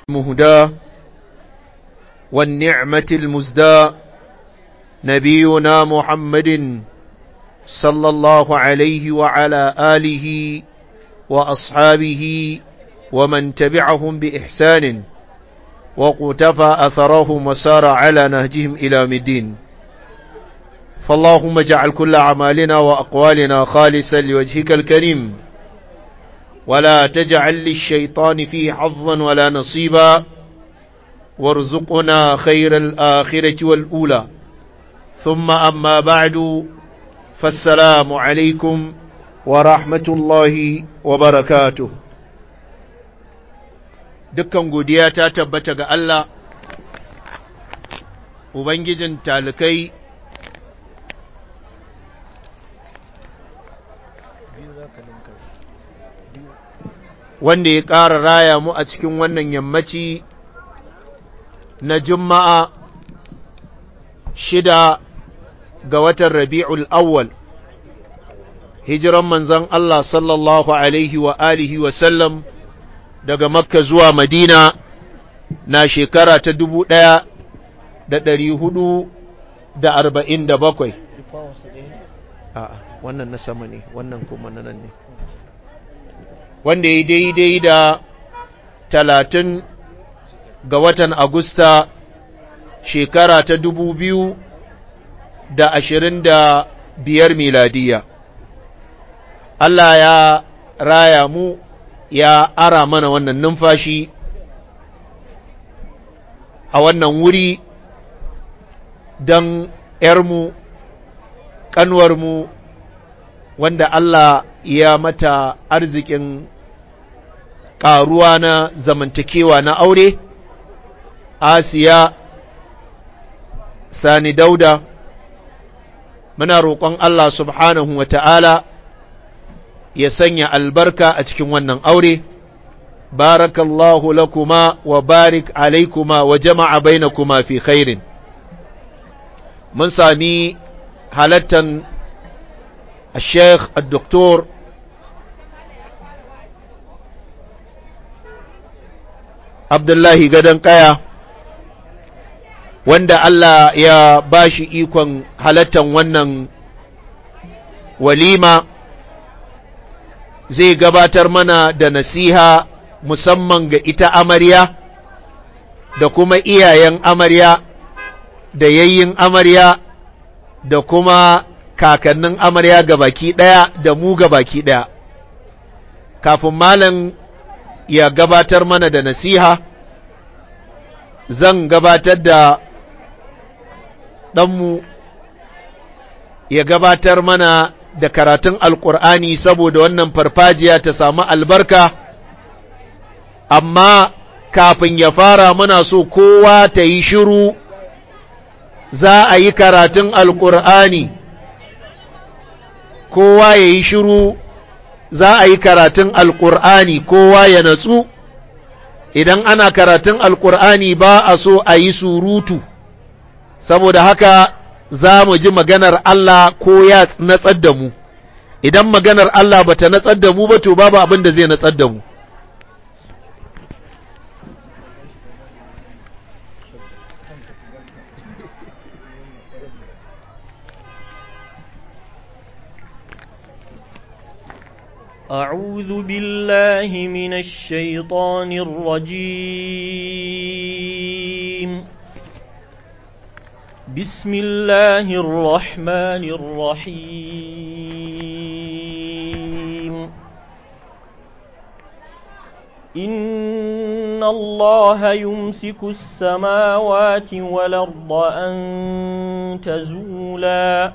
المهدى والنعمة المزدى نبينا محمد صلى الله عليه وعلى آله وأصحابه ومن تبعهم بإحسان وقتفى أثرهم وسار على نهجهم إلى مدين فاللهم اجعل كل أعمالنا وأقوالنا خالصا لوجهك الكريم ولا تجعل للشيطان فيه حظا ولا نصيبا وارزقنا خير الآخرة والأولى ثم أما بعد فالسلام عليكم ورحمة الله وبركاته dukkan godiya ta tabbata ga Allah, Ubangijin talikai, wanda ya ƙara raya mu a cikin wannan yammaci na Juma'a shida ga watan Rabi'ul Awwal, hijiran manzan Allah sallallahu Alaihi wa alihi wa sallam daga Makka zuwa Madina na shekara ta dubu ɗaya da ɗari hudu da arba'in da bakwai. A'a, wannan na sama ne, wannan kuma na nan ne. Wanda ya daidai da talatin ga watan Agusta shekara ta dubu biyu da ashirin da biyar miladiya. Allah ya raya mu ya ara mana wannan numfashi a wannan wuri don ‘yarmu, ƙanwarmu, wanda Allah ya mata arzikin ƙaruwa na zamantakewa na aure, Asiya Sani Dauda, muna roƙon Allah subhanahu wa ta'ala ya sanya albarka a cikin wannan aure barakallahu lakuma wa barik alaikuma wa jama'a bainakuma fi khairin mun sami halattan الشيخ الدكتور عبد الله gadon kaya wanda Allah ya bashi ikon halattan wannan walima zai gabatar mana da nasiha musamman ga ita amarya da kuma iyayen amarya da yayyin amarya da kuma kakannin amarya ga baki ɗaya da mu ga baki ɗaya kafin malam ya gabatar mana da nasiha zan gabatar da ɗanmu ya gabatar mana da karatun alkur'ani saboda wannan farfajiya ta samu albarka amma kafin ya fara muna so kowa ta yi shiru za a yi karatun alkur'ani kowa ya yi shiru za a yi karatun alkur'ani kowa ya natsu idan ana karatun alkur'ani ba a so a yi surutu saboda haka za mu ji maganar Allah ko ya natsar da mu, idan maganar Allah ba ta natsar da mu ba to babu abin da zai natsar da mu. أعوذ بالله من الشيطان الرجيم بسم الله الرحمن الرحيم إن الله يمسك السماوات والأرض أن تزولا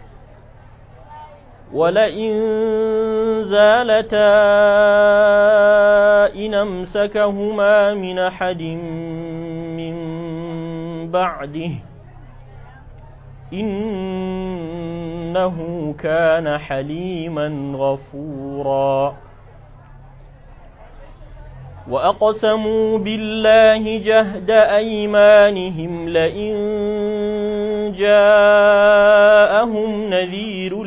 ولئن زالتا إن أمسكهما من أحد من بعده إنه كان حليما غفورا وأقسموا بالله جهد أيمانهم لئن جاءهم نذير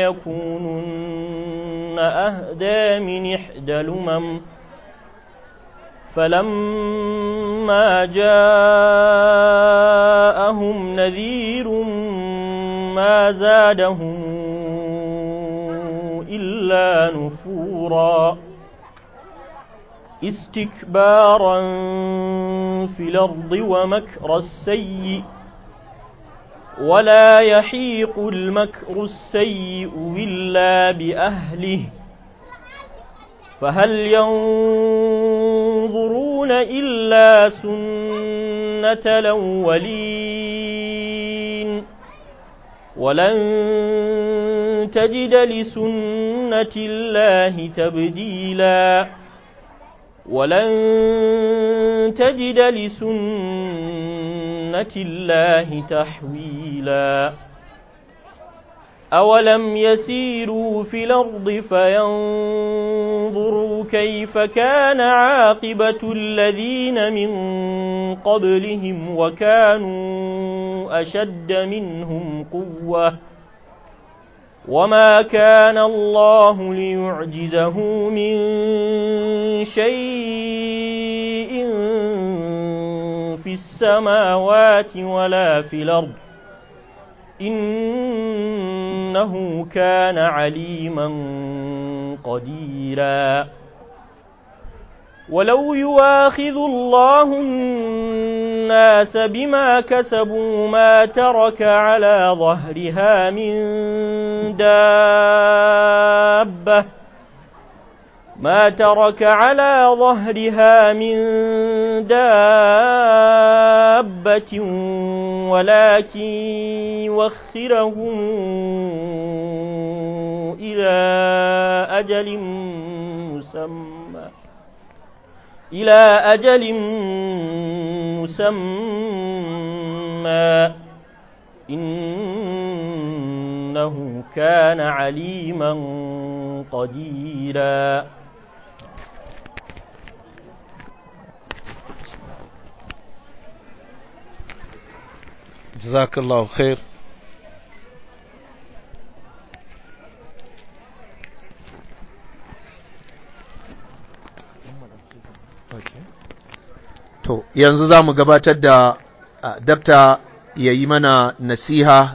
ليكونن أهدى من إحدى الأمم فلما جاءهم نذير ما زادهم إلا نفورا استكبارا في الأرض ومكر السيئ ولا يحيق المكر السيء إلا بأهله فهل ينظرون إلا سنة الأولين ولن تجد لسنة الله تبديلا ولن تجد لسنة الله تحويلا أولم يسيروا في الأرض فينظروا كيف كان عاقبة الذين من قبلهم وكانوا أشد منهم قوة وما كان الله ليعجزه من شيء في السماوات ولا في الأرض إنه كان عليما قديرا ولو يواخذ الله الناس بما كسبوا ما ترك على ظهرها من دابة ما ترك على ظهرها من دابة ولكن يوخرهم إلى أجل مسمى إلى أجل مسمى إنه كان عليما قديرا جزاك الله خير to yanzu za mu gabatar da dabta ya yi mana nasiha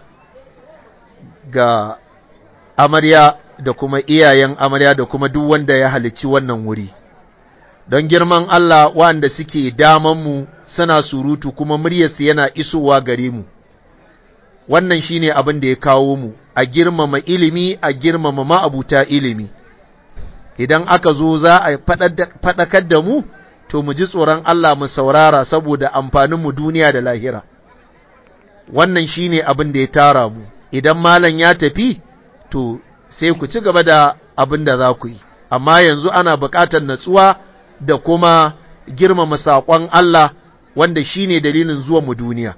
ga amarya da kuma iyayen amarya da kuma duk wanda ya halicci wannan wuri don girman Allah wanda suke damanmu suna surutu kuma muryarsu yana isowa gare mu wannan shine abin da ya kawo mu a girmama ilimi a girmama ma'abuta ilimi idan aka zo za a faɗakar da mu to mu ji tsoron Allah mu saurara saboda amfaninmu duniya da lahira wannan shine abin da ya tara mu idan malam ya tafi to sai ku ci gaba da abin da za ku yi amma yanzu ana buƙatar natsuwa da kuma girmama saƙon Allah wanda shine dalilin zuwa mu duniya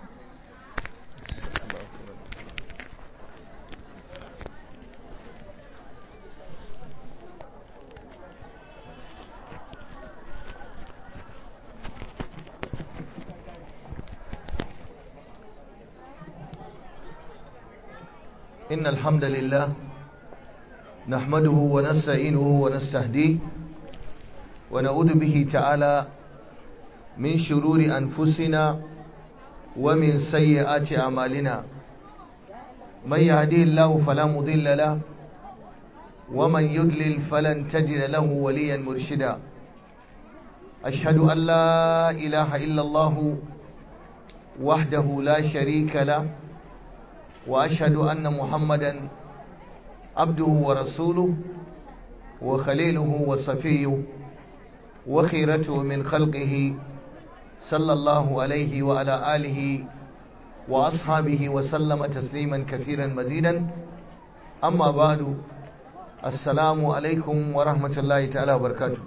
إن الحمد لله نحمده ونستعينه ونستهديه ونعوذ به تعالى من شرور أنفسنا ومن سيئات أعمالنا من يهديه الله فلا مضل له ومن يضلل فلن تجد له وليا مرشدا أشهد أن لا إله إلا الله وحده لا شريك له وأشهد أن محمدا عبده ورسوله وخليله وصفيه وخيرته من خلقه صلى الله عليه وعلى آله وأصحابه وسلم تسليما كثيرا مزيدا أما بعد السلام عليكم ورحمة الله تعالى وبركاته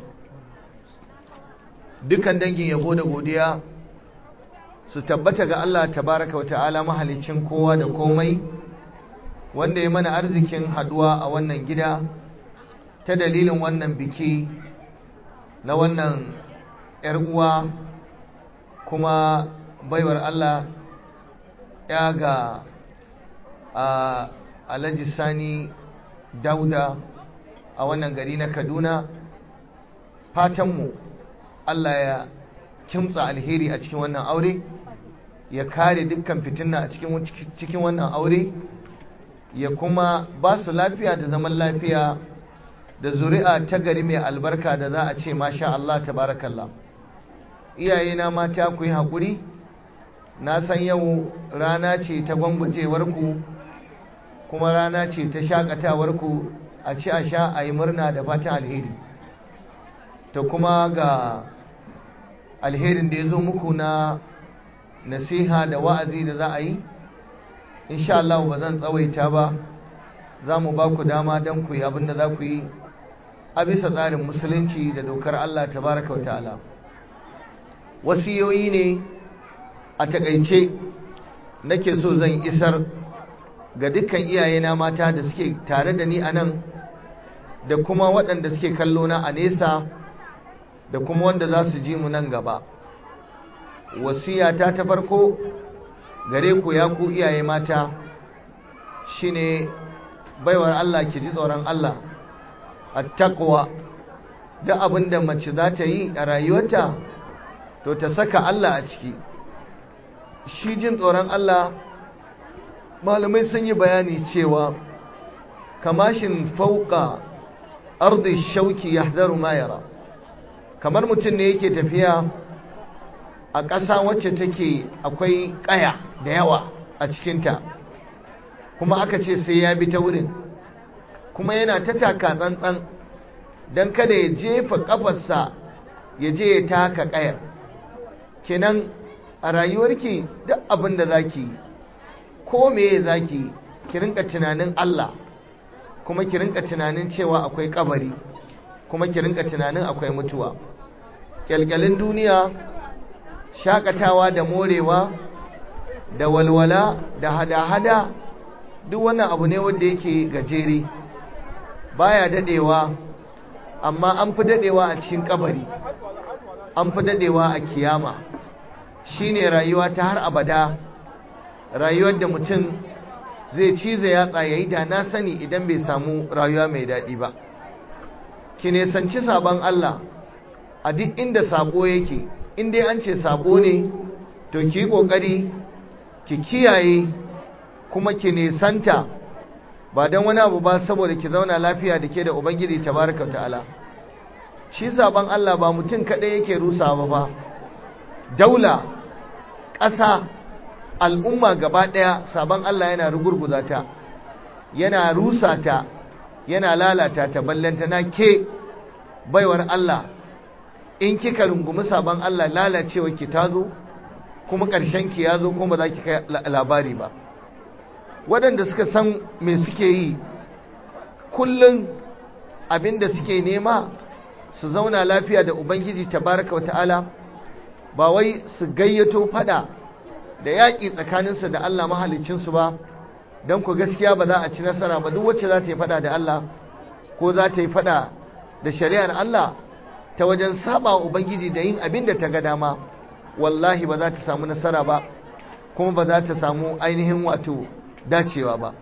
dukkan dangin yabo da godiya su tabbata ga Allah tabaraka wata'ala mahalicin kowa da komai wanda ya mana arzikin haduwa a wannan gida ta dalilin wannan biki na wannan ‘yar uwa kuma baiwar Allah ya ga a alhaji sani dauda a wannan gari na kaduna fatanmu Allah ya kimtsa alheri a cikin wannan aure ya kare dukkan fitina a cikin wannan aure ya kuma ba su lafiya da zaman lafiya da zuri'a ta gari mai albarka da za a ce masha Allah tabarakallah iyayena mata ku yi haƙuri na san yau rana ce ta gwangwajewarku kuma rana ce ta shakatawarku a ci a sha a yi murna da fatan alheri ta kuma ga alherin da ya zo muku na nasiha da wa'azi da za a yi insha Allah ba zan tsawaita ba za mu ba ku dama don ku yi abin da za ku yi a bisa tsarin musulunci da dokar Allah tabaraka wa ta'ala wasiyoyi ne a takaice nake so zan isar ga dukkan iyayena mata da suke tare da ni a nan da kuma waɗanda suke kallo na a nesa da kuma wanda za su ji mu nan gaba wasiyata ta farko gare ku ya ku iyaye mata shine baiwar Allah ki ji tsoron Allah attaqwa da abin da mace za ta yi a rayuwarta to ta saka Allah a ciki shi jin tsoron Allah malamai sun yi bayani cewa kamashin fauka ardi shauki yahdaru ma yara kamar mutum ne yake tafiya a ƙasa wacce take akwai ƙaya da yawa a cikinta kuma aka ce sai ya bi ta wurin kuma yana ta taka tsantsan don kada ya jefa ƙafarsa ya je ya taka ƙayar kenan a rayuwarki duk abin da za ki ko meye za ki ki rinka tunanin Allah kuma ki rinka tunanin cewa akwai kabari kuma ki rinka tunanin akwai mutuwa kyalkyalin duniya shakatawa da morewa da walwala da hada-hada duk wannan abu ne wanda yake gajere baya dadewa amma an fi dadewa a cikin kabari an fi dadewa a kiyama shine rayuwa ta har abada rayuwar da mutum zai cize yatsa yayi da na sani idan bai samu rayuwa mai daɗi ba ki nesanci sabon Allah a duk inda sabo yake in dai an ce sabo ne to ki yi ƙoƙari ki kiyaye kuma ki nesanta ba don wani abu ba saboda ki zauna lafiya da ke da ubangiji tabaraka ta'ala shi sabon Allah ba mutum kaɗai yake rusa ba ba daula ƙasa al'umma gaba ɗaya sabon Allah yana rugurguza ta yana rusa ta yana lalata ta ballanta na ke baiwar Allah in kika rungumi sabon Allah lalacewa ki ta zo kuma ƙarshen ki ya zo kuma za ki kai labari ba waɗanda suka san me suke yi kullum abin da suke nema su zauna lafiya da ubangiji tabaraka wa ta'ala ba wai su gayyato fada da yaƙi tsakaninsu da Allah mahalicinsu ba don ku gaskiya ba za a ci nasara ba duk wacce za ta yi fada da Allah ko za ta yi fada da shari'ar Allah ta wajen saba ubangiji da yin abin da ta ga dama wallahi ba za ta samu nasara ba kuma ba za ta samu ainihin wato dacewa ba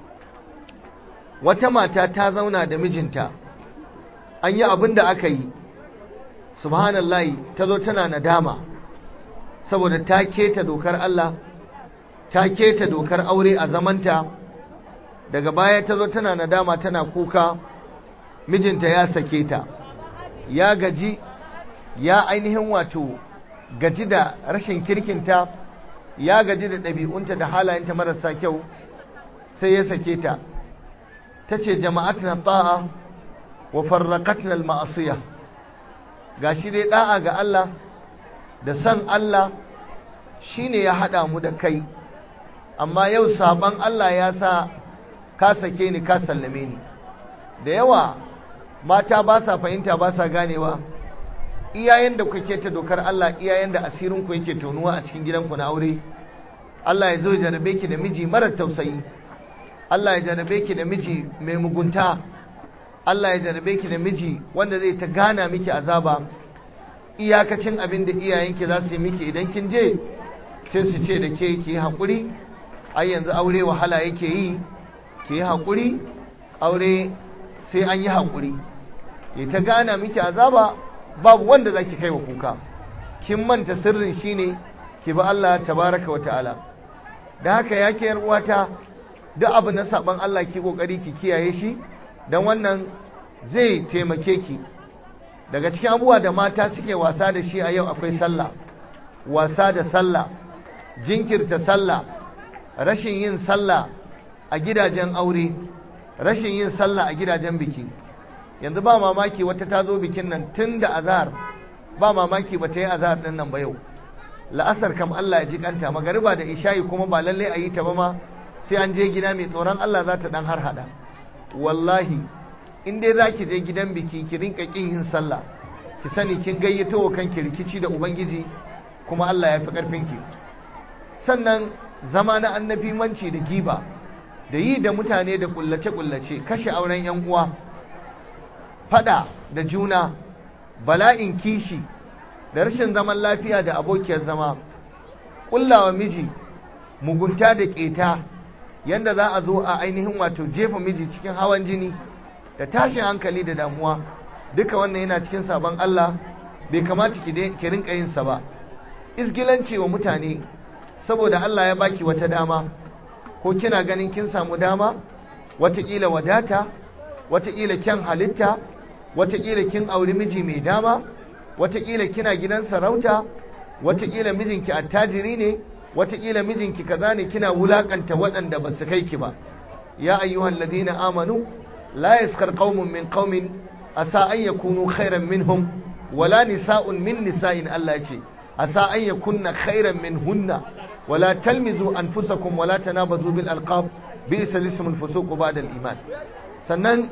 wata mata ta zauna da mijinta an yi abin da aka yi subhanallahi ta zo tana nadama saboda ta keta dokar Allah ta keta dokar aure a zamanta daga baya ta zo tana nadama tana kuka mijinta ya sake ta ya gaji ya ainihin wato gaji da rashin kirkinta ya gaji da ɗabi'unta da halayenta marasa kyau sai ya sake ta ta ce jama'atna ta'a wa farraqatna al-ma'asiyah gashi dai da'a ga Allah da san Allah shine ya hada mu da kai amma yau saban Allah ya sa ka sake ni ka sallame ni da yawa mata ba sa fahimta ba sa ganewa iyayen da kuke ta dokar Allah iyayen da asirin ku yake tonuwa a cikin gidanku na aure Allah ya zo ya jarabe ki da miji mara tausayi Allah ya jarabe ki da miji mai mugunta Allah ya jarabe ki da miji wanda zai ta gana miki azaba iyakacin abin da iyayenki za su yi miki idan kin je sai su ce da ke ki yi haƙuri ai yanzu aure wahala yake yi ki yi haƙuri aure sai an yi haƙuri ya ta gana miki azaba babu wanda za ki kai wa kuka kin manta sirrin shine ki bi Allah tabaraka wa ta'ala da haka yake yar uwata duk abu na saban Allah ki kokari ki kiyaye shi dan wannan zai taimake ki daga cikin abubuwa da mata suke wasa da shi a yau akwai sallah wasa da sallah jinkirta sallah rashin yin sallah a gidajen aure rashin yin sallah a gidajen biki yanzu ba mamaki wata ta zo bikin nan tun da azhar ba mamaki ba ta yi azhar din nan ba yau la'asar kam Allah ya ji kanta magariba da isha'i kuma ba lalle a yi ta ba ma sai an je gida mai tsoron Allah za ta dan har hada wallahi in dai za ki je gidan biki ki rinka kin yin sallah ki sani kin gayyato wa kanki rikici da ubangiji kuma Allah ya fi karfin ki sannan zama na annabi manci da giba da yi da mutane da kullace kullace kashe auren yan uwa fada da juna bala'in kishi da rashin zaman lafiya da abokiyar zama kullawa miji mugunta da keta yanda za a zo a ainihin wato jefa miji cikin hawan jini da tashin hankali da damuwa duka wannan yana cikin sabon Allah bai kamata ki rinka yin sa ba isgilanci wa mutane saboda Allah ya baki wata dama ko kina ganin kin samu dama watakila wadata watakila kyan halitta watakila kin auri miji mai dama watakila kina gidan sarauta watakila mijinki attajiri ne watakila mijinki kaza ne kina wulakanta waɗanda ba su kai ki ba ya ayyuhal ladina amanu la yaskar qaumun min qaumin asa an yakunu khairan minhum wala nisa'un min nisa'in Allah ce asa an yakunna khairan minhunna wala talmizu anfusakum wala tanabazu bil alqab bi'sa ismul fusuq ba'da al iman sannan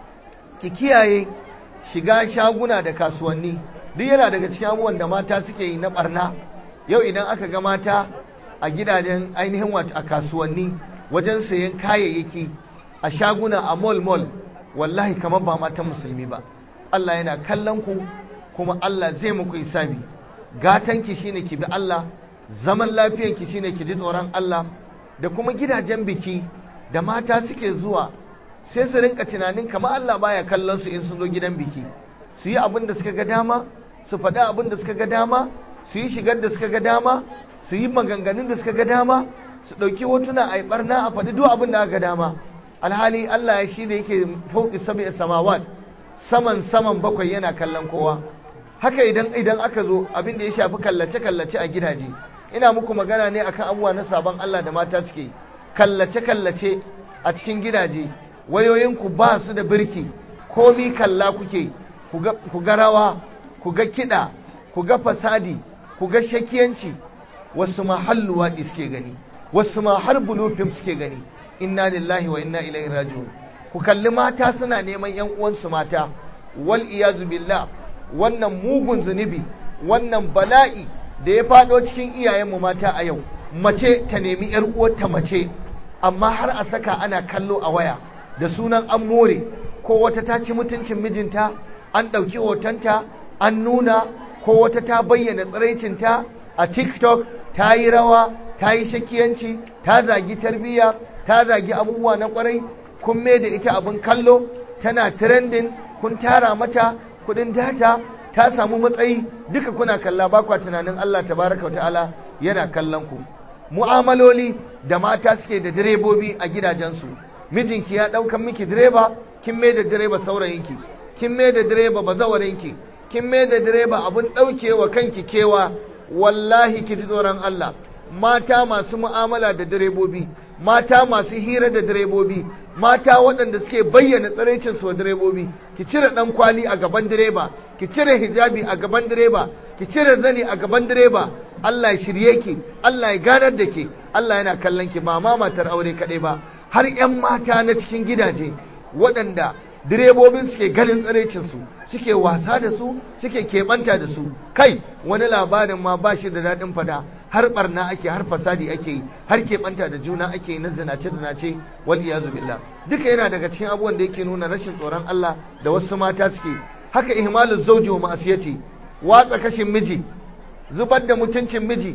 ki kiyaye shiga shaguna da kasuwanni duk yana daga cikin abubuwan da mata suke yi na barna yau idan aka ga mata a gidajen ainihin wato a kasuwanni wajen sayan kayayyaki a shaguna a mall mall wallahi kamar ba matan musulmi ba Allah yana kallon ku kuma Allah zai muku hisabi gatanki shine ki bi Allah zaman lafiyanki shine ki ji tsoron Allah da kuma gidajen biki da mata suke zuwa sai su rinka tunanin kamar Allah baya kallon su in sun zo gidan biki su yi abin da suka ga dama su faɗi abin da suka ga dama su yi shigar da suka ga dama su yi maganganun da suka ga dama su ɗauki hotuna a yi ɓarna a faɗi duk abin da aka ga dama alhali Allah ya shi da yake fauki sabi samawat saman saman bakwai yana kallon kowa haka idan idan aka zo abin da ya shafi kallace kallace a gidaje ina muku magana ne akan abubuwa na sabon Allah da mata suke kallace kallace a cikin gidaje wayoyinku ba su da birki komi kalla kuke ku ga rawa ku ga kiɗa ku ga fasadi ku ga shakiyanci wasu ma halluwa suke gani wasu ma har bulufin suke gani inna lillahi wa inna ilaihi raji'un ku kalli mata suna neman yan uwansu mata wal iyazu billah wannan mugun zunubi wannan bala'i da ya fado cikin iyayenmu mata a yau mace ta nemi yar uwarta mace amma har a saka ana kallo a waya da sunan an more ko wata ta ci mutuncin mijinta an ɗauki hotonta an nuna ko wata ta bayyana tsiraicinta a tiktok ta yi rawa ta yi shakiyanci ta zagi tarbiyya ta zagi abubuwa na kwarai kun mai da ita abin kallo tana trending kun tara mata kudin data ta samu matsayi duka kuna kalla ba kwa tunanin Allah tabaraka wa ta'ala yana kallon ku mu'amaloli da mata suke da direbobi a gidajensu mijinki ya ɗaukan miki direba kin mai da direba saurayinki kin mai da direba bazawarinki kin mai da direba abin ɗaukewa kanki kewa wallahi ki ji tsoron Allah mata masu mu'amala da direbobi mata masu hira da direbobi mata waɗanda suke bayyana tsaraicin su wa direbobi ki cire ɗan kwali a gaban direba ki cire hijabi a gaban direba ki cire zani a gaban direba Allah ya shirye ki Allah ya ganar da ke Allah yana kallon ki ba ma matar aure kaɗai ba har 'yan mata na cikin gidaje waɗanda direbobin suke ganin tsaraicin su suke wasa da su suke keɓanta da su kai wani labarin ma ba shi da daɗin fada har barna ake har fasadi ake yi har keɓanta da juna ake yi na zinace zinace wal iyazu billah duka yana daga cikin abubuwan da yake nuna rashin tsoron Allah da wasu mata suke haka ihmalul zawji wa ma'asiyati watsa kashin miji zubar da mutuncin miji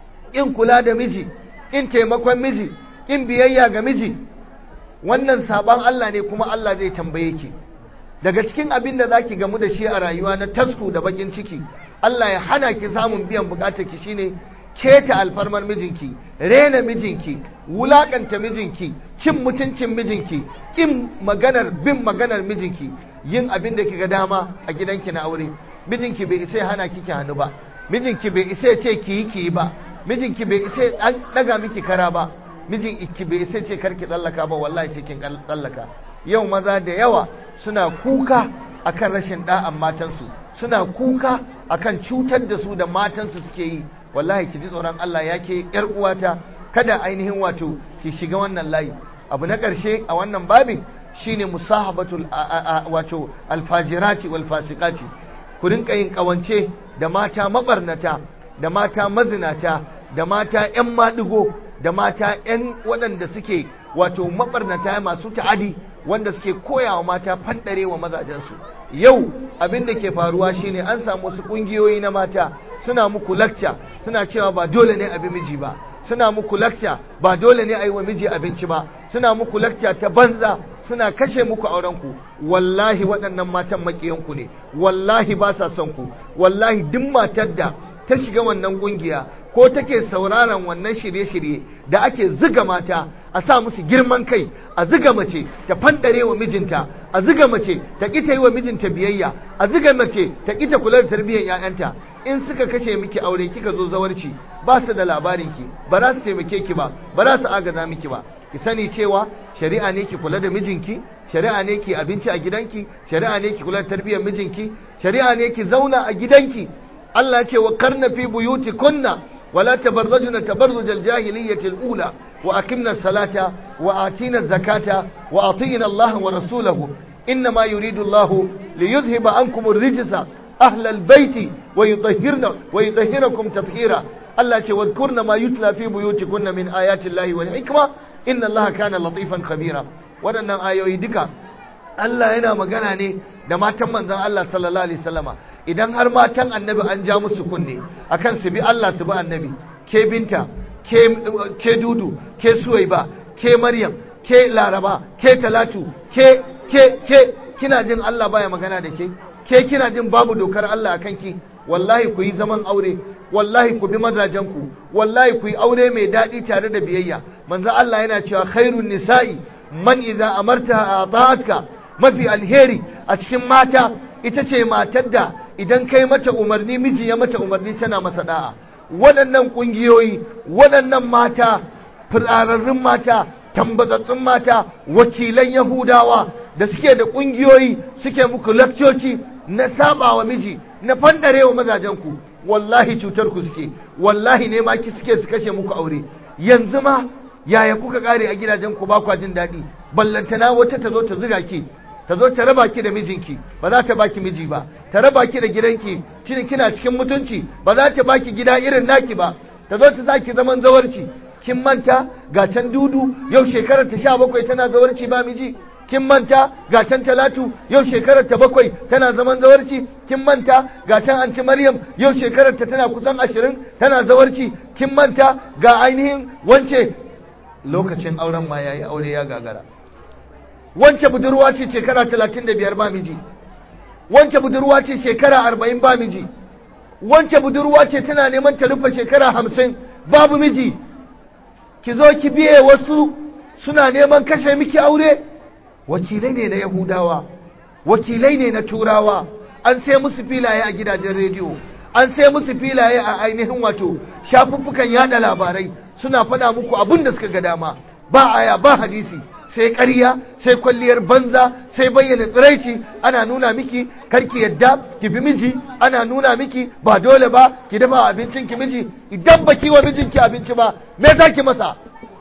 in kula da miji in taimakon miji in biyayya ga miji wannan saban Allah ne kuma Allah zai tambaye ki daga cikin abin da zaki gamu da shi a rayuwa na tasku da bakin ciki Allah ya hana ki samun biyan bukatar ki shine keta alfarmar mijinki rena mijinki wulakanta mijinki cin mutuncin mijinki kin maganar bin maganar mijinki yin abin da kika dama a gidanki na aure mijinki bai isa ya hana kiki hannu ba mijinki bai isa ya ce ki yi ki yi ba mijinki bai isa ya daga miki kara ba mijinki bai isa ya ce karki tsallaka ba wallahi ce kin tsallaka yau maza da yawa suna kuka akan rashin da'an matansu suna kuka akan cutar da su da matansu suke yi wallahi ki ji tsoron Allah ya ke yar uwata kada ainihin wato ki shiga wannan layi abu na ƙarshe a wannan babin shine musahabatul wato alfajirati wal fasiqati ku rinka yin kawance da mata mabarnata da mata mazinata da mata yan maɗigo da mata yan waɗanda suke wato mabarnata masu ta'adi wanda suke koyawa mata fandare wa mazajensu yau abin da ke faruwa shine an samu wasu kungiyoyi na mata suna muku lakca suna cewa ba dole ne abi miji ba suna muku lakca ba dole ne a yi wa miji abinci ba suna muku lakca ta banza suna kashe muku aurenku wallahi waɗannan matan maƙiyanku ne wallahi ba sa son ku wallahi duk matar da ta shiga wannan ƙungiya ko take sauraron wannan shirye-shirye da ake ziga mata a sa musu girman kai a ziga mace ta fandare wa mijinta a ziga mace ta ƙi ta yi wa mijinta biyayya a ziga mace ta ƙi ta kula da tarbiyyar 'ya'yanta in suka kashe miki aure kika zo zawarci ba su da labarin ki ba za su taimake ki ba ba za su agaza miki ba ki sani cewa shari'a ne ki kula da mijinki shari'a ne ki abinci a gidanki shari'a ne ki kula da tarbiyyar mijinki shari'a ne ki zauna a gidanki Allah ya ce wa karna fi buyuti kunna wala tabarrajuna tabarruj al-jahiliyyah al-ula wa aqimna as-salata wa atina az-zakata wa atina Allah wa rasulahu inma yuridu Allah liyuzhiba ankum ar-rijsa ahla al-bayt wa yutahhirna wa yutahhirakum tatheera Allah ya ce wadhkurna ma yutla fi buyutikunna min ayati Allah wal hikma inna Allah kana latifan khabira waɗannan ayoyi duka Allah yana magana ne da matan manzon Allah sallallahu alaihi wasallama idan har matan annabi an ja musu kunne akan su bi Allah su bi annabi ke binta ke ke dudu ke suwaiba ke maryam ke laraba ke talatu ke ke ke kina jin Allah baya magana da ke ke kina jin babu dokar Allah akan ki wallahi ku yi zaman aure wallahi ku bi mazajenku wallahi ku yi aure mai daɗi tare da biyayya manzo Allah yana cewa khairun nisa'i man idza amarta ata'atka mafi alheri a cikin mata ita ce matar da idan kai mata umarni miji ya mata umarni tana masa da'a waɗannan ƙungiyoyi waɗannan mata firararrun mata tambazattun mata wakilan yahudawa da suke da ƙungiyoyi suke muku lakcoci na saba wa miji na fandare wa mazajenku wallahi cutar ku suke wallahi ne ma ki suke su kashe muku aure yanzu ma yaya kuka kare a gidajen ku ba kwa jin daɗi ballantana wata ta zo ta zuga ki ta zo ta raba ki da mijinki ba za ta baki miji ba ta raba ki da gidanki cin kina cikin mutunci ba za ta baki gida irin naki ba ta zo ta saki zaman zawarci kin manta ga can dudu yau shekarar ta sha bakwai tana zawarci ba miji kin manta ga can talatu yau shekarar ta bakwai tana zaman zawarci kin manta ga can anti maryam yau shekarar ta tana kusan ashirin tana zawarci kin manta ga ainihin wance lokacin auren ma yayi aure ya gagara wance budurwa ce shekara talatin da biyar ba miji wance budurwa ce shekara arba'in ba miji wance budurwa ce tana neman ta rufe shekara hamsin babu miji ki zo ki biye wasu suna neman kashe miki aure wakilai ne na yahudawa wakilai ne na turawa an sai musu filaye a gidajen rediyo an sai musu filaye a ainihin wato shafuffukan yada labarai suna faɗa muku abin da suka ga dama ba aya ba hadisi sai ƙarya sai kwalliyar banza sai bayyana tsiraici ana nuna miki karki yadda ki bi miji ana nuna miki ba dole ba ki dafa abincin ki miji idan baki wa mijinki abinci ba me za ki masa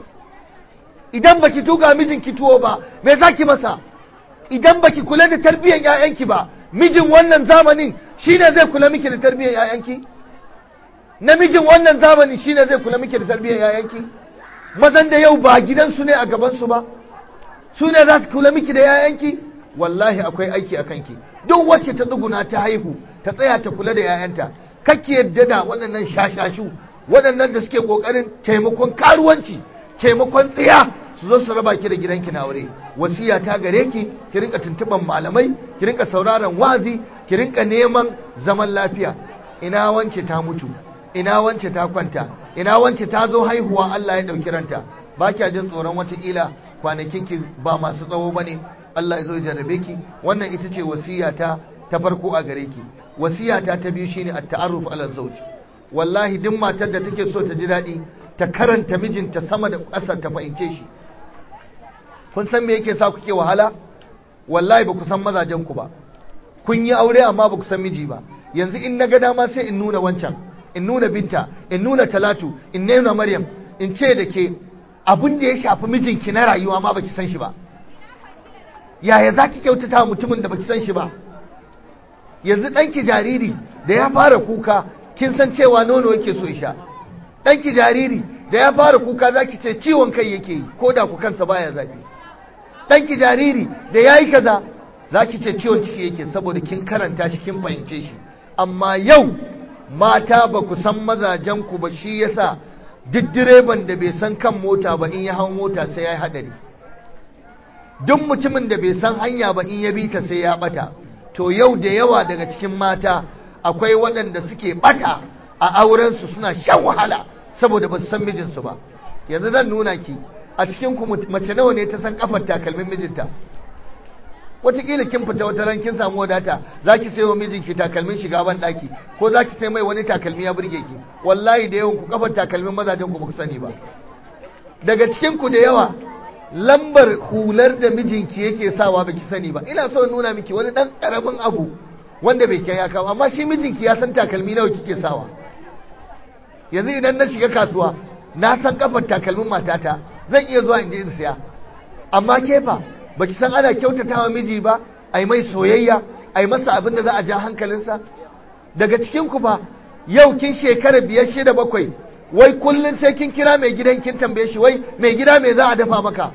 idan baki tuga mijinki tuwo ba me za ki masa idan baki kula da tarbiyyar 'ya'yanki ba mijin wannan zamanin shine zai kula miki da tarbiyyar 'ya'yanki namijin wannan zamanin shine zai kula miki da tarbiyyar 'ya'yanki mazan da yau ba gidansu ne a gabansu ba su ne za su kula miki da 'ya'yanki wallahi akwai aiki a kanki duk wacce ta tsuguna ta haihu ta tsaya ta kula da 'ya'yanta kake yadda da waɗannan shashashu waɗannan da suke ƙoƙarin taimakon karuwanci taimakon tsiya su zo su raba ki da gidanki na aure wasiya ta gare ki ki rinka tuntuban malamai ki rinka sauraron wazi ki rinka neman zaman lafiya ina wance ta mutu ina wance ta kwanta ina wance ta zo haihuwa Allah ya ɗauki ranta ba kya jin tsoron watakila kwanakin ki ba masu tsawo ba ne Allah ya zo ya jarrabe ki wannan ita ce wasiyata ta farko a gare ki wasiyata ta biyu shine at-ta'arruf ala zawj wallahi duk matar da take so ta ji daɗi ta karanta mijinta sama da ƙasa ta fahimce shi kun san me yake sa kuke wahala wallahi ba ku san mazajen ku ba kun yi aure amma ba ku san miji ba yanzu in na ga dama sai in nuna wancan in nuna binta in nuna talatu in nuna maryam in ce da ke abin da ya shafi mijinki na rayuwa ma baki san shi ba yaya za ki kyautata mutumin da baki san shi ba yanzu ɗanki jariri da ya fara kuka kin san cewa nono yake so sha ɗanki jariri da ya fara kuka za ki ce ciwon kai yake yi ko da ku kansa baya zafi ɗanki jariri da ya yi kaza za ki ce ciwon ciki yake saboda kin karanta shi kin fahimce shi amma yau mata ba ku san mazajenku ba shi yasa duk direban da bai san kan mota ba in ya hau mota sai ya yi haɗari duk mutumin da bai san hanya ba in ya bi ta sai ya ɓata to yau da yawa daga cikin mata akwai waɗanda suke ɓata a aurensu suna shan wahala saboda ba su san mijinsu ba yanzu zan nuna ki a cikin ku mace nawa ne ta san kafar takalmin mijinta wataƙila kin fita wata ran kin samu wadata za ki sayo mijinki takalmin shiga ban ɗaki ko za ki sai mai wani takalmi ya burge ki wallahi da yawan ku kafar takalmin mazajen ku ba ku sani ba daga cikin ku da yawa lambar hular da mijinki yake sawa ba ki sani ba ina so nuna miki wani ɗan ƙaramin abu wanda bai kai ya kawo amma shi mijinki ya san takalmi nawa kike sawa yanzu idan na shiga kasuwa na san kafar takalmin matata zan iya zuwa in je in siya amma ke fa baki san ana kyautatawa miji ba ai mai soyayya ai masa abin da za a ja hankalinsa daga cikin ku fa yau kin shekara biyar shida bakwai wai kullun sai kin kira mai gidan kin tambaye shi wai mai gida me za a dafa maka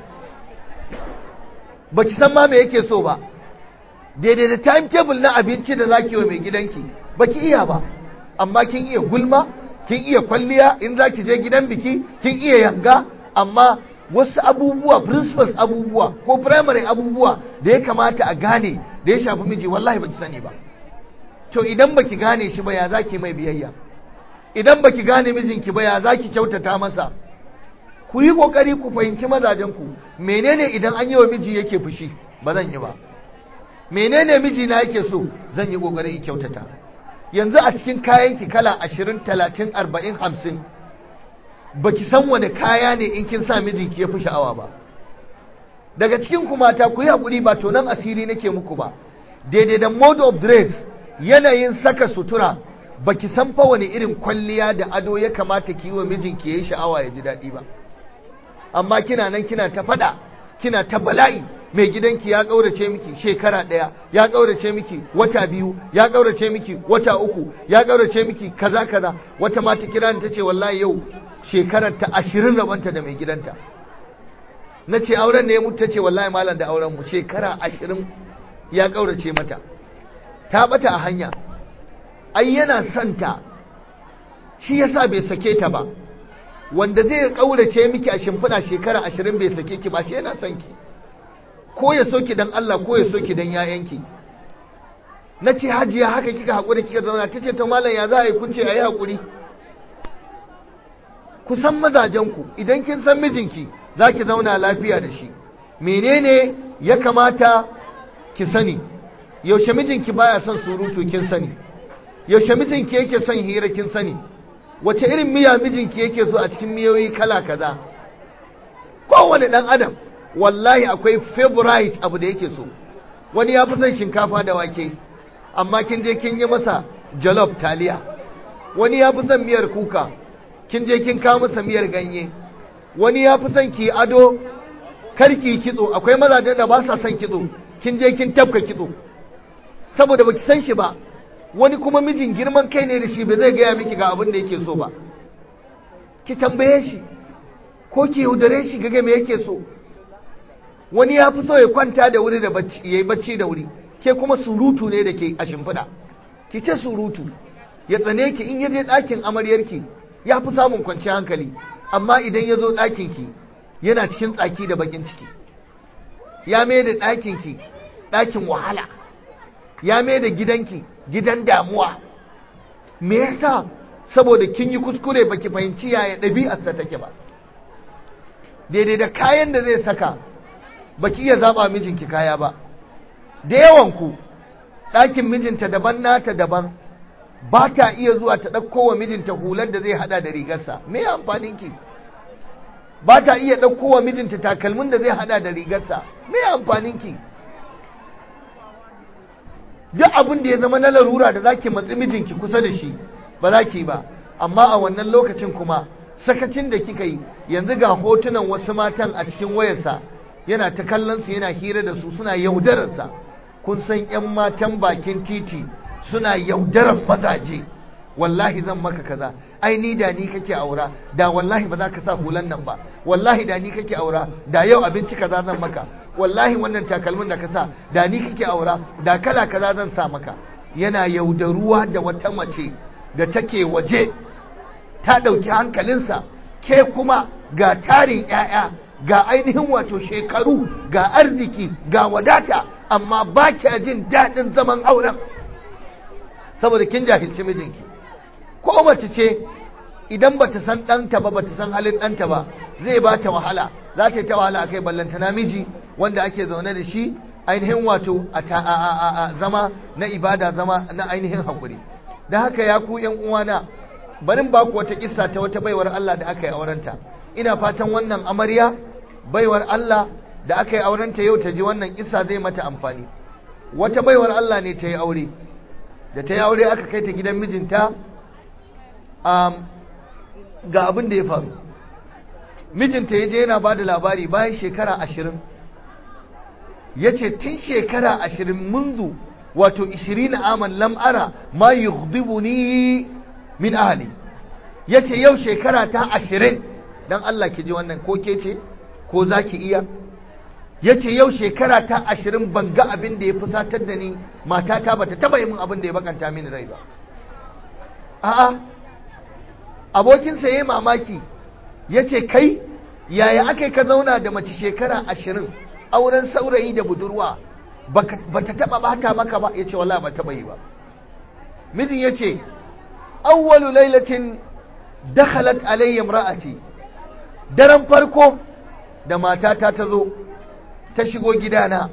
baki san ma me yake so ba daidai da timetable na abinci da zaki wa mai gidanki baki iya ba amma kin iya gulma kin iya kwalliya in zaki je gidan biki kin iya yanga amma wasu abubuwa principles abubuwa ko primary abubuwa da ya kamata a gane da ya shafi miji wallahi baki sani ba to idan baki gane shi ba ya zaki mai biyayya idan baki gane mijinki ba ya zaki kyautata masa ku yi kokari ku fahimci mazajen ku menene idan an yi wa miji yake fushi ba zan yi ba menene miji na yake so zan yi kokari in kyautata yanzu a cikin kayanki kala ashirin talatin arba'in hamsin baki san wani kaya ne in kin sa mijinki ya fi sha'awa ba daga cikin ku mata ku yi haƙuri ba to nan asiri nake muku ba daidai da mode of dress yanayin saka sutura baki san fa wani irin kwalliya da ado ya kamata ki yi wa mijinki ya yi sha'awa ya ji daɗi ba amma kina nan kina ta faɗa kina ta bala'i mai gidanki ya ƙaurace miki shekara ɗaya ya ƙaurace miki wata biyu ya ƙaurace miki wata uku ya ƙaurace miki kaza kaza wata mata kira ta ce wallahi yau shekarar ta ashirin rabanta da mai gidanta na ce auren ne ya mutu ta ce wallahi malam da auren mu shekara ashirin ya ƙaurace mata ta bata a hanya ai yana son ta shi yasa bai sake ta ba wanda zai ƙaurace miki a shimfiɗa shekara ashirin bai sake ki ba shi yana son ki ko ya soki dan Allah ko ya soki dan yayanki na ce hajiya haka kika haƙuri kika zauna ta ce ta malam ya za a yi kunce a yi haƙuri ku san mazajenku idan kin san mijinki za ki zauna lafiya da shi menene ya kamata ki sani yaushe mijinki baya son surutu kin sani yaushe mijinki yake son hira kin sani wace irin miya mijinki yake so a cikin miyoyi kala kaza kowane dan adam wallahi akwai favorite abu da yake so wani ya fi son shinkafa da wake amma kin je kin yi masa jollof taliya wani ya fi son miyar kuka kin je kin kawo masa miyar ganye wani ya fi son ki ado karki kitso akwai mazajen da ba sa son kitso kin je kin tafka kitso saboda baki san shi ba wani kuma mijin girman kai ne da shi ba zai gaya miki ga abin da yake so ba ki tambaye shi ko ki yaudare shi ga me yake so wani ya fi so ya kwanta da wuri da bacci yayi bacci da wuri ke kuma surutu ne da ke a shimfiɗa ki ce surutu ya tsane ki in ya je ɗakin amaryarki ya fi samun kwanciyar hankali amma idan ya zo ɗakinki yana cikin tsaki da bakin ciki ya mai da ɗakinki ɗakin wahala ya mai da gidanki gidan damuwa me yasa saboda kin yi kuskure baki fahimci yaya ɗabi'arsa take ba daidai da kayan da zai saka baki iya zaba mijinki kaya ba da yawan ku ɗakin mijinta daban nata daban ba ta iya zuwa ta ɗauko wa mijinta hular da zai hada da rigarsa me amfanin ki ba ta iya ɗauko wa mijinta takalmin da zai hada da rigarsa me amfanin ki duk abin da ya zama na larura da zaki matsi mijinki kusa da shi ba za ki ba amma a wannan lokacin kuma sakacin da kika yi yanzu ga hotunan wasu matan a cikin wayarsa yana ta kallon su yana hira da su suna yaudararsa kun san 'yan matan bakin titi suna yaudarar mazaje wallahi zan maka kaza ai ni da ni kake aura da wallahi ba za ka sa hulan nan ba wallahi da ni kake aura da yau abinci kaza zan maka wallahi wannan takalmin da ka sa da ni kake aura da kala kaza zan sa maka yana yaudaruwa da wata mace da take waje ta ɗauki hankalinsa ke kuma ga tarin 'ya'ya ga ainihin wato shekaru ga arziki ga wadata amma ba kya jin daɗin zaman auren saboda kin jahilci mijinki ko mace ce idan ba ta san ɗanta ba ba ta san halin ɗanta ba zai ba ta wahala za ta yi ta wahala a kai ballanta namiji wanda ake zaune da shi ainihin wato a zama na ibada zama na ainihin haƙuri da haka ya ku yan uwana barin ba ku wata kissa ta wata baiwar Allah da aka yi aurenta ina fatan wannan amarya baiwar Allah da aka yi aurenta yau ta ji wannan kissa zai mata amfani wata baiwar Allah ne ta yi aure da ta yi aure aka kai ta gidan mijinta ga abin da ya faru mijinta ya je yana ba da labari bayan shekara ashirin ya ce tun shekara ashirin munzu wato ishirin aman lam'ara ma yughdibuni min ahli ya ce yau shekara ta ashirin don Allah ki ji wannan ko ke ce ko za ki iya ya ce yau shekara ta ashirin ban ga abin da ya fusatar da ni matata ba ta taba yi min abin da ya bakanta mini rai ba a'a abokinsa ya yi mamaki ya ce kai yaya aka ka zauna da mace shekara ashirin auren saurayi da budurwa ba ta taba bata maka ba ya ce wala ba taba yi ba mijin ya ce awwalu lailatin dakhalat alayya imra'ati daren farko da matata ta zo ta shigo gidana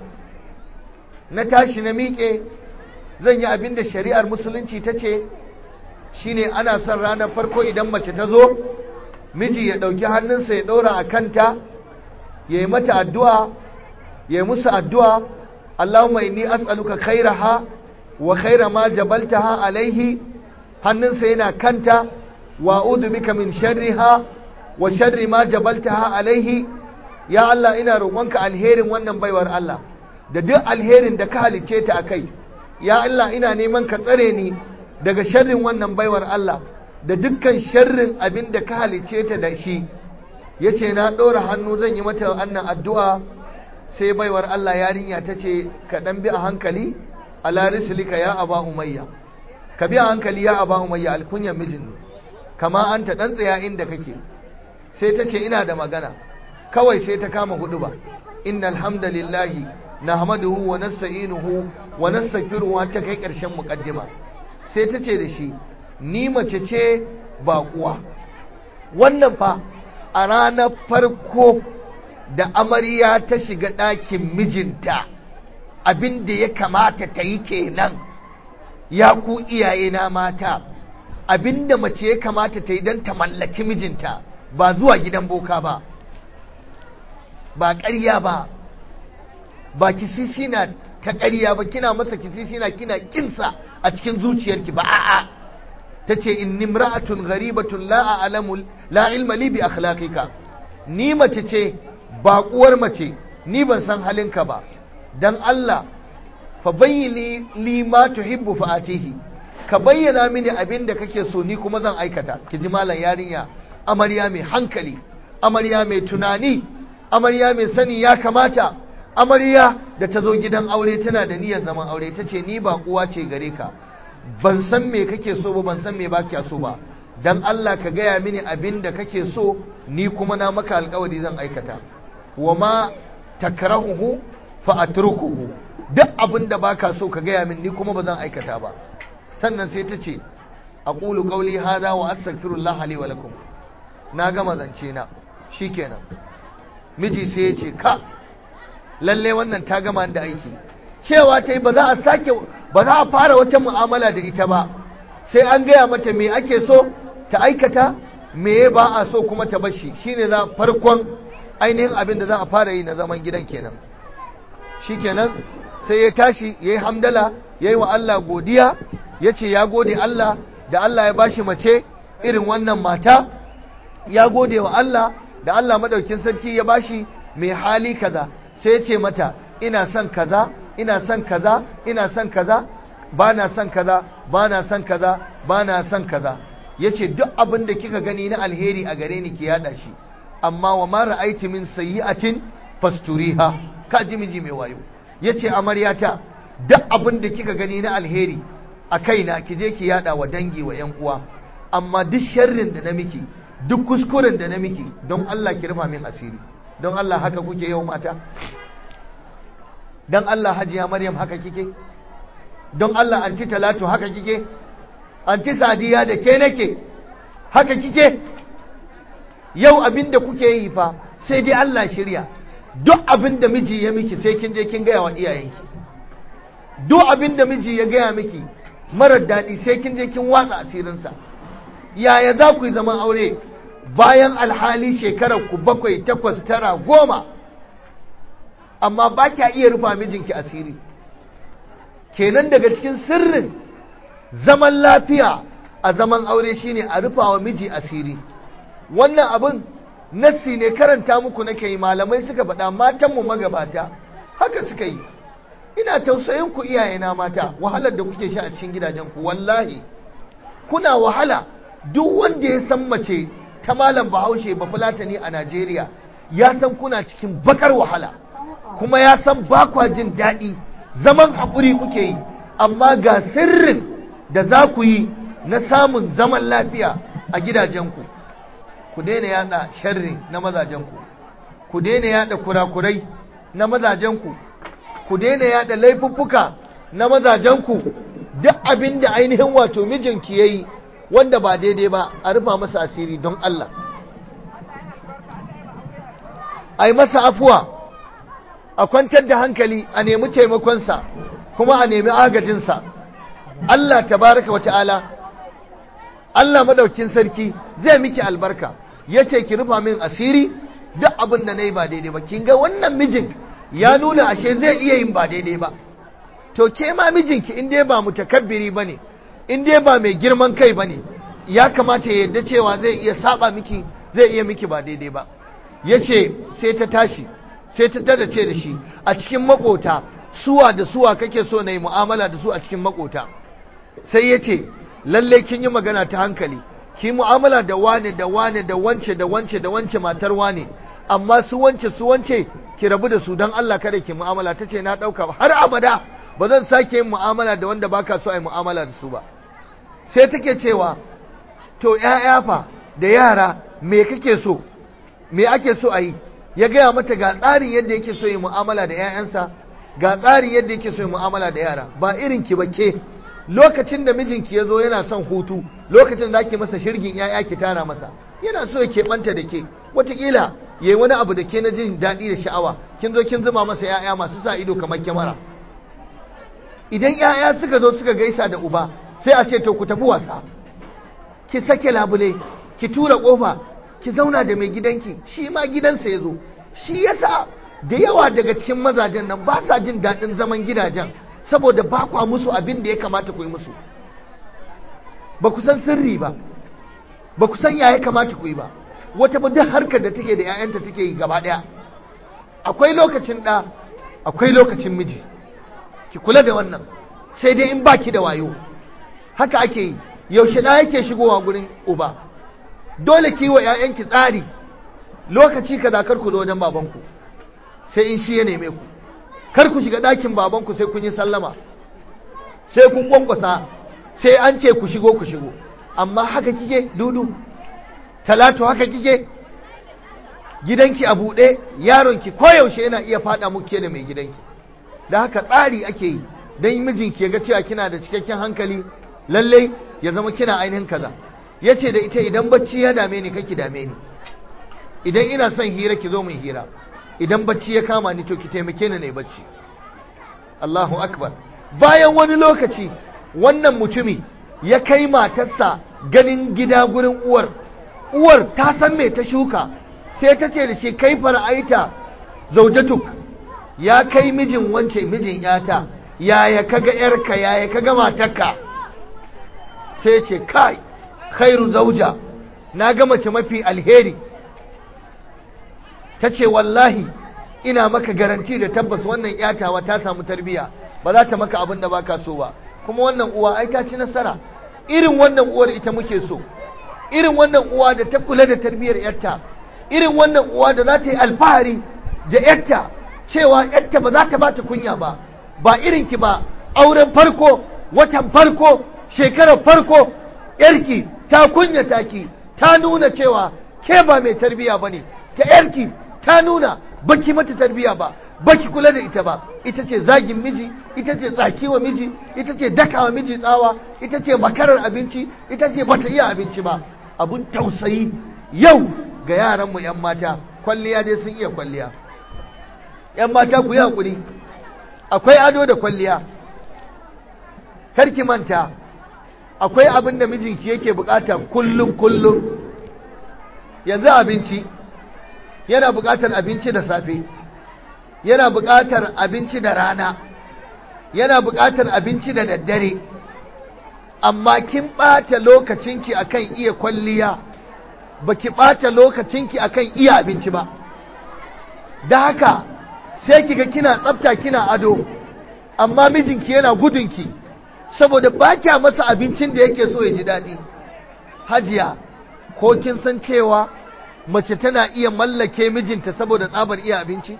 na tashi na miƙe zan yi abin da shari'ar musulunci ta ce shine ana son ranar farko idan mace ta zo miji ya ɗauki hannunsa ya ɗora a kanta ya yi mata addu'a ya yi musu addu'a Allahumma inni as'aluka khairaha wa khaira ma jabaltaha alaihi hannunsa yana kanta wa a'udhu bika min sharriha wa sharri ma jabaltaha alaihi ya Allah ina roƙonka alherin wannan baiwar Allah da duk alherin da ka halicce ta akai ya Allah ina neman ka tsare ni daga sharrin wannan baiwar Allah da dukkan sharrin abin da ka halicce ta da shi yace na ɗora hannu zan yi mata wannan addu'a sai baiwar Allah yarinya ta ce ka ɗan bi a hankali ala rislika ya aba umayya ka bi a hankali ya aba umayya alkunyar mijin ne kama an ta ɗan tsaya inda kake sai ta ce ina da magana kawai sai ta kama hudu ba inna alhamdulillahi nahmaduhu wa nasta'inuhu wa nastaghfiruhu ta kai ƙarshen muqaddima sai ta ce da shi ni mace ce baƙuwa wannan fa a ranar farko da amarya ta shiga ɗakin mijinta abin da ya kamata ta yi kenan ya ku iyaye na mata abin da mace ya kamata ta yi don ta mallaki mijinta ba zuwa gidan boka ba ba ƙarya ba ba kisisina ta ƙarya ba kina masa kisisina kina kinsa a cikin zuciyarki ba a'a ta ce in nimra'atun gharibatun la a'lamu la ilma li bi akhlaqika ni mace ce baƙuwar mace ni ban san halinka ba dan Allah fa bayyini li ma tuhibbu fa atihi ka bayyana mini abin da kake so ni kuma zan aikata ki ji malam yarinya amarya mai hankali amarya mai tunani amarya mai sani ya kamata amarya da ta zo gidan aure tana da niyyar zaman aure ta ce ni ba uwa ce gare ka ban san me kake so ba ban san me ba kya so ba dan Allah ka gaya mini abin da kake so ni kuma na maka alkawari zan aikata wa ma takrahuhu fa atrukuhu duk abin da baka so ka gaya min ni kuma ba zan aikata ba sannan sai ta ce aqulu qawli hadha wa astaghfirullah li wa lakum na gama zance na shikenan miji sai ya ce ka lalle wannan ta gama da aiki cewa ta yi ba za a sake ba za a fara wata mu'amala da ita ba sai an gaya mata me ake so ta aikata me ba a so kuma ta bashi shine za farkon ainihin abin da za a fara yi na zaman gidan kenan shikenan sai ya tashi ya yi hamdala ya yi wa Allah godiya ya ce ya gode Allah da Allah ya bashi mace irin wannan mata ya gode wa Allah da Allah madaukin sarki ya bashi mai hali kaza sai ya ce mata ina son kaza ina son kaza ina son kaza ba na son kaza ba na son kaza ba na son kaza ya ce duk abin da kika gani na alheri a gare ni ki yada shi amma wa ma ra'aiti min sayyi'atin fasturiha ka ji miji mai wayo yace amaryata duk abin da kika gani na alheri a kaina ki je ki yada wa dangi wa yan uwa amma duk sharrin da na miki duk kuskuren da na miki don Allah ki rufa min asiri don Allah haka kuke yau mata don Allah hajiya maryam haka kike don Allah anti talatu haka kike anti sadiya da ke nake haka kike yau abin da kuke yi fa sai dai Allah shirya duk abin da miji ya miki sai kin je kin gaya wa iyayenki duk abin da miji ya gaya miki marar daɗi sai kin je kin watsa asirinsa yaya za ku yi zaman aure bayan alhali shekarar ku bakwai takwas tara goma amma ba kya iya rufa mijinki asiri kenan daga cikin sirrin zaman lafiya a zaman aure shine a rufa wa miji asiri wannan abin nassi ne karanta muku nake yi malamai suka faɗa matanmu magabata haka suka yi ina tausayin ku iyayena mata wahalar da kuke sha a cikin gidajen ku wallahi kuna wahala duk wanda ya san mace ta malam bahaushe ba fulatani a Najeriya ya san kuna cikin bakar wahala kuma ya san ba kwa jin daɗi zaman haƙuri kuke yi amma ga sirrin da za ku yi na samun zaman lafiya a gidajenku ku daina yada sharri na mazajenku ku daina yada kurakurai na mazajenku ku daina yada laifuffuka na mazajenku duk abin da ainihin wato mijinki ya yi wanda ba daidai ba a rufa masa asiri don Allah a yi masa afuwa a kwantar da hankali a nemi taimakonsa kuma a nemi agajinsa Allah tabaraka wa ta'ala Allah madaukin sarki zai miki albarka ya ce ki rufa min asiri duk abin da na yi ba daidai ba kin ga wannan mijin ya nuna ashe zai iya yin ba daidai ba to ke ma mijinki in dai ba mutakabbiri ba ne in dai ba mai girman kai ba ne ya kamata ya yarda cewa zai iya saba miki zai iya miki ba daidai ba ya ce sai ta tashi sai ta tada ce da shi a cikin makota suwa da suwa kake so na yi mu'amala da su a cikin makota sai ya ce lalle kin yi magana ta hankali ki mu'amala da wane da wane da wance da wance da wance matar wane amma su wance su wance ki rabu da su don Allah kada ki mu'amala ta ce na ɗauka har abada ba zan sake yin mu'amala da wanda baka so a yi mu'amala da su ba sai take cewa to ‘ya'ya fa da yara me kake so me ake so a yi ya gaya mata ga tsarin yadda yake so yi mu'amala da ‘ya'yansa ga tsarin yadda yake so yi mu'amala da yara ba irin ki ba ke lokacin da mijinki ya zo yana son hutu lokacin da ake masa shirgin ‘ya'ya ki tara masa yana so ya keɓanta da ke wataƙila ya yi wani abu da ke na jin daɗi da sha'awa kin zo kin zuma masa ‘ya'ya masu sa ido kamar kyamara idan ‘ya'ya suka zo suka gaisa da uba sai a ce to ku tafi wasa ki sake labule ki tura kofa ki zauna da mai gidanki shi ma gidansa ya zo shi yasa da yawa daga cikin mazajen nan ba sa jin daɗin zaman gidajen saboda ba kwa musu abin da ya kamata ku yi musu ba ku san sirri ba ba ku san ya ya kamata ku yi ba wata ba duk harkar da take da 'ya'yanta take yi gaba ɗaya akwai lokacin ɗa akwai lokacin miji ki kula da wannan sai dai in baki da wayo haka ake yi yaushe na yake shigowa gurin uba dole ki wa ƴaƴanki tsari lokaci kaza kar ku zo wajen babanku sai in shi ya neme ku kar ku shiga ɗakin babanku sai kun yi sallama sai kun kwankwasa sai an ce ku shigo ku shigo amma haka kike dudu talatu haka kike gidanki a buɗe yaronki koyaushe yana iya faɗa muke da mai gidanki da haka tsari ake yi don mijinki ya ga cewa kina da cikakken hankali lallai ya zama kina ainihin kaza ya ce da ita idan bacci ya dame ni kake dame ni idan ina son hira ki zo mu hira idan bacci ya kama ni to ki taimake ni ne bacci Allahu akbar bayan wani lokaci wannan mutumi ya kai matarsa ganin gida gurin uwar uwar ta san me ta shuka sai ta ce da shi kai fara'aita zaujatuk ya kai mijin wance mijin yata yaya kaga yarka yaya kaga matarka sai ce kai khairu zauja na ga mace mafi alheri ta ce wallahi ina maka garanti da tabbas wannan yatawa ta samu tarbiya ba za ta maka abin da baka so ba kuma wannan uwa ai ta ci nasara irin wannan uwar ita muke so irin wannan uwa da ta kula da tarbiyar yarta irin wannan uwa da za ta yi alfahari da yarta cewa yarta ba za ta bata kunya ba ba irin ki ba auren farko watan farko shekarar farko yarki ta kunyata ki ta nuna cewa ke ba mai tarbiya bane ta yarki ta nuna baki mata tarbiya ba baki kula da ita ba ita ce zagin miji ita ce tsakiwa miji ita ce dakawa miji tsawa ita ce makarar abinci ita ce bata iya abinci ba abun tausayi yau ga yaranmu 'yan mata kwalliya dai sun iya kwalliya 'yan mata ku yi haƙuri akwai ado da kwalliya karki manta akwai abin da mijinki yake bukata kullum kullum yanzu abinci yana bukatar abinci da safe yana bukatar abinci da rana yana bukatar abinci da daddare amma kin ɓata lokacinki akan iya kwalliya baki ɓata lokacinki akan iya abinci ba da haka sai kiga kina tsafta kina ado amma mijinki yana gudunki saboda ba kya masa abincin da yake so ya ji daɗi hajiya ko kin san cewa mace tana iya mallake mijinta saboda tsabar iya abinci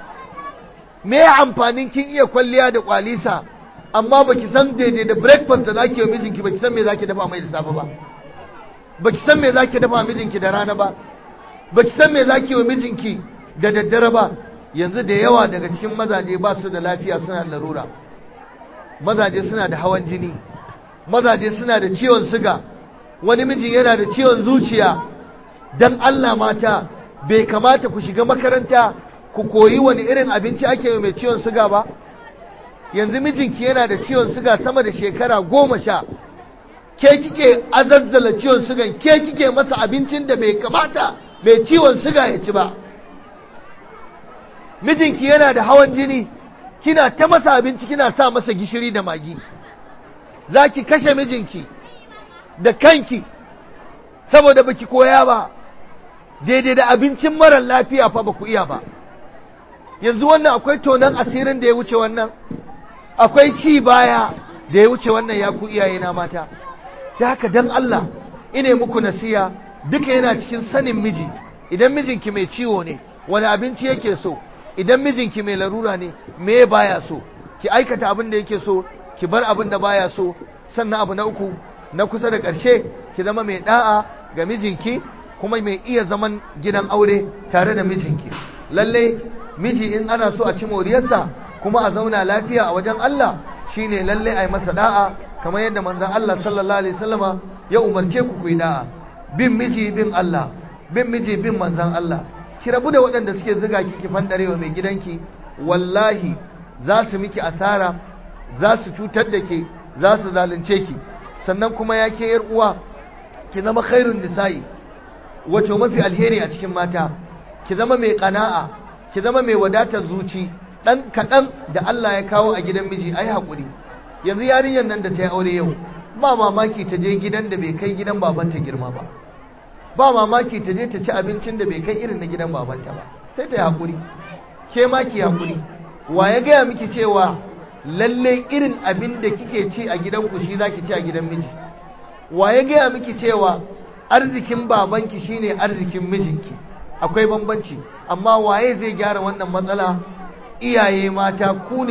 me amfanin kin iya kwalliya da kwalisa amma baki san daidai da breakfast da zaki yi mijinki baki san me zaki dafa mai da safe ba baki san me zaki dafa mijinki da rana ba baki san me zaki yi mijinki da daddare ba yanzu da yawa daga cikin mazaje ba su da lafiya suna da larura mazaje suna da hawan jini mazaje suna da ciwon siga wani mijin yana da ciwon zuciya dan Allah mata bai kamata ku shiga makaranta ku koyi wani irin abinci ake yi mai ciwon siga ba yanzu mijinki yana da ciwon siga sama da shekara goma sha ke kike azazzala ciwon sigan ke kike masa abincin da bai kamata mai ciwon siga ya ci ba mijinki yana da hawan jini kina ta masa abinci kina sa masa gishiri da magi za ki kashe mijinki da kanki saboda baki koya ba daidai da abincin marar lafiya fa ba ku iya ba yanzu wannan akwai tonon asirin da ya wuce wannan akwai ci baya da ya wuce wannan ya ku iyaye na mata da haka dan Allah ine muku nasiya duka yana cikin sanin miji idan mijinki mai ciwo ne wani abinci yake so idan mijinki mai larura ne me baya so ki aikata abin da yake so ki bar abin da baya so sannan abu na uku na kusa da ƙarshe ki zama mai da'a ga mijinki kuma mai iya zaman gidan aure tare da mijinki lalle miji in ana so a ci moriyarsa kuma a zauna lafiya a wajen Allah shine lalle a yi masa da'a kamar yadda manzon Allah sallallahu alaihi wasallama ya umarce ku ku yi da'a bin miji bin Allah bin miji bin manzon Allah ki rabu da waɗanda suke zuga ki ki fandarewa mai gidanki wallahi za su miki asara za su cutar da ke za su zalunce ki sannan kuma ya ke yar uwa ki zama khairun nisa'i wato mafi alheri a cikin mata ki zama mai kana'a ki zama mai wadatar zuci dan kaɗan da Allah ya kawo a gidan miji ai haƙuri yanzu yarinyar nan da ta yi aure yau ba mamaki ta je gidan da bai kai gidan babanta girma ba ba mamaki ta je ta ci abincin da bai kai irin na gidan babanta ba sai ta yi haƙuri ke ma ki haƙuri wa ya gaya miki cewa lalle irin abin da kike ci a gidanku shi za ki ci a gidan miji wa ya gaya miki cewa arzikin babanki shine arzikin mijinki akwai bambanci amma waye zai gyara wannan matsala iyaye mata ku ne